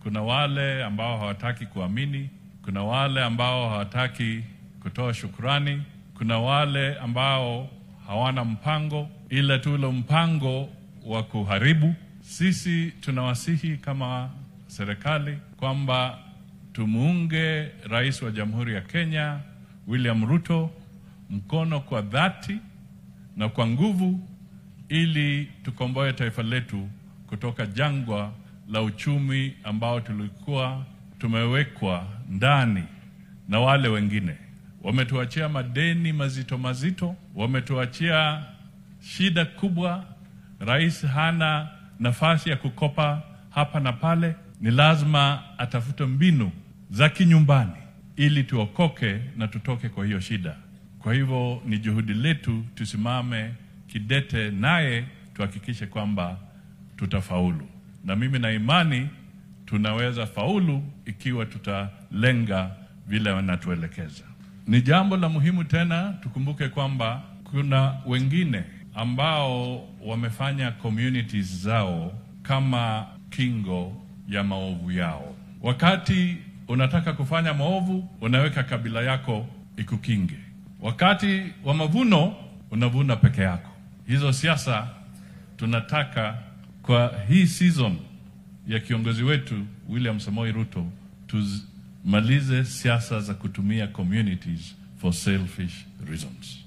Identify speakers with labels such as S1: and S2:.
S1: kuna wale ambao hawataki kuamini, kuna wale ambao hawataki kutoa shukrani, kuna wale ambao hawana mpango, ila tu ule mpango wa kuharibu. Sisi tunawasihi kama serikali kwamba tumuunge Rais wa Jamhuri ya Kenya William Ruto mkono kwa dhati na kwa nguvu ili tukomboe taifa letu kutoka jangwa la uchumi ambao tulikuwa tumewekwa ndani na wale wengine. Wametuachia madeni mazito mazito, wametuachia shida kubwa. Rais hana nafasi ya kukopa hapa na pale. Ni lazima atafute mbinu za kinyumbani ili tuokoke na tutoke kwa hiyo shida. Kwa hivyo ni juhudi letu tusimame kidete naye tuhakikishe kwamba tutafaulu, na mimi na imani tunaweza faulu ikiwa tutalenga vile wanatuelekeza. Ni jambo la muhimu tena, tukumbuke kwamba kuna wengine ambao wamefanya communities zao kama kingo ya maovu yao. Wakati unataka kufanya maovu, unaweka kabila yako ikukinge. Wakati wa mavuno, unavuna peke yako. Hizo siasa tunataka kwa hii season ya kiongozi wetu William Samoei Ruto, tumalize siasa za kutumia communities for selfish reasons.